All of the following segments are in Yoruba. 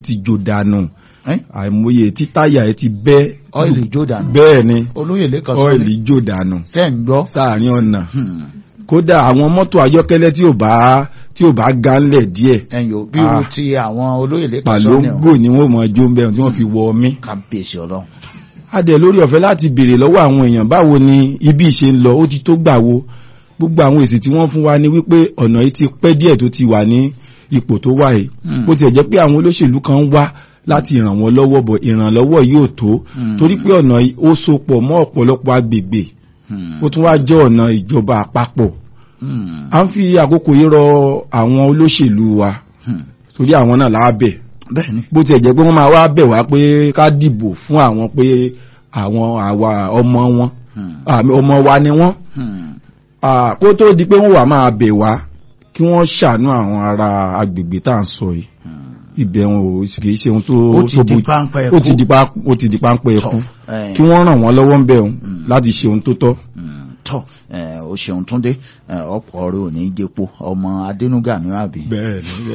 ti jó dànù Ẹ́? àìmọye tí táyà ẹ ti bẹ́ tí ọ́ìlì jó dànù bẹ́ẹ̀ ni olóyè lẹ́kan sọ ọ́ìlì ní jó dànù tẹ́ ń gbọ́ sáàrin ọ̀nà Hmm. kódà àwọn mọ́tò ayọ́kẹ́lẹ́ tí ò bá tí ò bá gánlẹ̀ díẹ̀ ẹ̀yìn ò bí irú Ah. ti àwọn olóyè lẹ́kan sọ ní pàlóńgò ni wọ́n mọ̀ jó ń bẹ̀rù tí wọ́n fi wọ ọmí kábíyèsí ọlọ́run adẹ̀ lórí ọ̀fẹ́ láti béèrè lọ́wọ́ àwọn èèyàn báwo ni ibi ìṣe ń lọ ó ti tó gbà wo gbogbo àwọn èsì tí wọ́n fún wa ni wípé ọ̀nà yìí ti pẹ́ díẹ̀ tó ti wà ní ipò tó wà yìí Hmm. bó tiẹ̀ jẹ́ pé àwọn olóṣèlú kan ń wá láti ràn wọ́n lọ́wọ́ bọ̀ ìrànlọ́wọ́ yìí ò tó Hmm. torí pé ọ̀nà yìí ó so pọ̀ mọ́ ọ̀pọ̀lọpọ̀ agbègbè Hmm. ó tún wá jẹ́ ọ̀nà ìjọba àpapọ̀ Hmm. à ń fi àkókò yìí rọ àwọn olóṣèlú wa Hmm. torí àwọn náà lábẹ́ bẹ́ẹ̀ ni bó tiẹ̀ jẹ́ pé wọ́n máa wá bẹ̀ wá pé ká dìbò fún àwọn pé àwọn àwa ọmọ wọn Hmm. àmì ọmọ wa ni wọ́n Hmm. Ah, kó tó di pé wọ́n wà máa bẹ̀ wá kí wọ́n ṣàánú àwọn ará agbègbè tá à ń sọ yìí Hmm. ibẹ̀ wọn ò sì kì í ṣe ohun tó ó ti tó di bójú- páńpẹ́ ó ti ẹ̀kú di pa ó ti di páńpẹ́ ẹkú Ẹ̀. kí wọ́n ràn wọ́n lọ́wọ́ ń bẹ̀ òun Mm. láti ṣe ohun tó tọ́. Hmm. tọ́ ẹ̀, o ṣeun túndé ẹ̀, ọ̀pọ̀ rẹ̀ ò ní jẹ́po ọmọ adénúgà ní àbí bẹ́ẹ̀ ni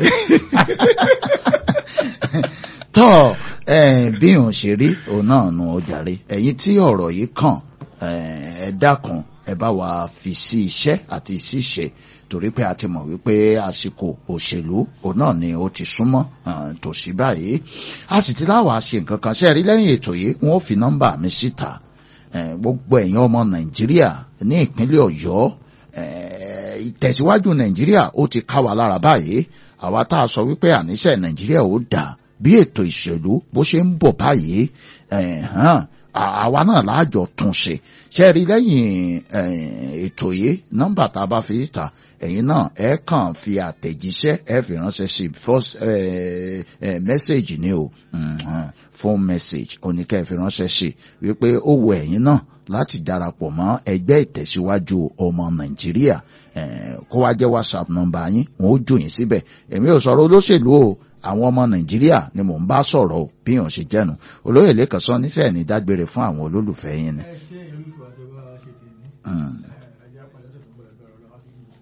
tọ́ ẹ̀, bí òun ṣe rí òun náà nu ọjàre ẹ̀yin tí ọ̀rọ̀ yìí kàn ẹ̀, ẹ dákun ẹ bá wa fi sí iṣẹ́ àti ṣíṣe torí pé a ti mọ̀ wípé àsìkò òṣèlú òun náà ni ó ti súnmọ́ ẹ̀, tòsí báyìí a sì ti láwàá ṣe nǹkan kan ṣe rí lẹ́yìn ètò yìí wọ́n ó fi nọ́mbà mi síta ẹ̀, gbogbo ẹ̀yin ọmọ nàìjíríà ní ìpínlẹ̀ ọ̀yọ́ ẹ̀, ìtẹ̀síwájú nàìjíríà ó ti ká wa lára báyìí àwa tá a sọ wípé àníṣe nàìjíríà ó dà bí ètò ìṣèlú bó ṣe ń bọ̀ báyìí ẹ̀, hàn, à- àwa náà láàjọ tún ṣe ṣe rí lẹ́yìn ẹ̀, ètò yìí nọ́mbà tá a bá fi ta ẹ̀yin náà ẹ kàn fi àtẹ̀jíṣẹ́ ẹ fi ránṣẹ́ sí first ẹ̀, ẹ̀, message ni o mm, hàn, phone message oníkẹ́ fi ránṣẹ́ sí wípé ó wù ẹ̀yin náà láti darapọ̀ mọ́ ẹgbẹ́ ìtẹ̀síwájú ọmọ nàìjíríà eh, kó wá jẹ́ whatsapp nọ́mbà yín wọn ó jù yín síbẹ̀ èmi ò sọ̀rọ̀ olóṣèlú o àwọn ọmọ nàìjíríà ni mò ń bá sọ̀rọ̀ o bí yàn ṣe jẹ́nu olóyè lẹ́kàn sọ níṣẹ́ ní dágbére fún àwọn olólùfẹ́ yín ni. ẹ ṣe olùfọ̀ àjọba ṣe tèmi Mm, ẹjẹ apàdé tó gbọ́dọ̀ gbọ́dọ̀ lọ láti yìí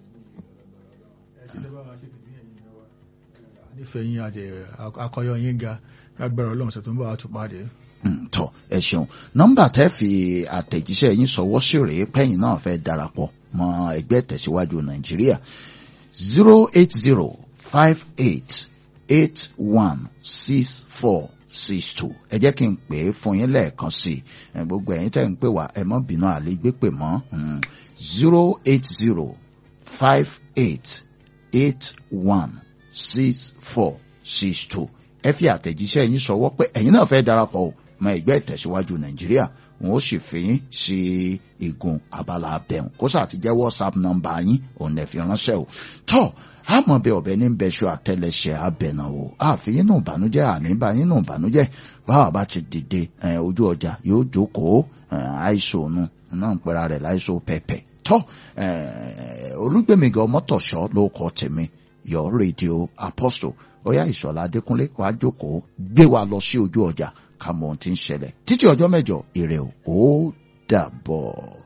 ẹ ṣe tẹ́bà ṣe tèmi ẹ̀yìn náà wa nífẹ̀ẹ́ yín adẹ akọyọ yín ga lágbára ọlọ́run ṣètò ń bá wa tún pàdé. mm, tọ́ ẹ ṣeun nọ́mbà tẹ́ fi àtẹ̀jíṣẹ́ yín sọwọ́ sí rèé pẹ́yìn náà fẹ́ darapọ̀ mọ́ ẹgbẹ́ ìtẹ̀síwájú nàìjíríà zero eight zero five eight eight one six four six two ẹ jẹ́ kí n pè é fún yín lẹ́ẹ̀kan sí i ẹ, gbogbo ẹ̀yin tẹ́ ń pè wá ẹ mọ́ bínú àlégbé pè mọ́ zero eight zero five eight eight one six four six two ẹ fi àtẹ̀jíṣẹ́ yín sọwọ́ pé ẹ̀yin náà fẹ́ darapọ̀ o mọ́ ẹgbẹ́ ìtẹ̀síwájú nàìjíríà wọn ó sì fi yín sí igun abala abẹ́hùn kó sáà ti jẹ́ whatsapp nọ́mbà yín òun lè fi ránṣẹ́ o tọ́ àmọ́ bẹ ọ̀bẹ ní bẹ́ṣọ àtẹlẹsẹ̀ abẹ́nà o àfihàn nù ìbànújẹ́ àní bá yín nù ìbànújẹ́ báwa bá ti dìde ẹ̀, ojú ọjà yóò jókòó ẹ̀, àìsàn òun náà ń pera rẹ̀ láìsàn pẹ̀pẹ̀ tọ́ ẹ̀, olúgbèmíga ọmọtọ̀ṣọ́ ló kọ́ tèmi your radio apostle ọyá ìṣọ̀lá adékúnlé wàá jókòó gbé wa lọ sí ojú ọjà ká mọ ohun tí ń ṣẹlẹ̀ títí ọjọ́ mẹ́jọ ire o ó dàbọ̀.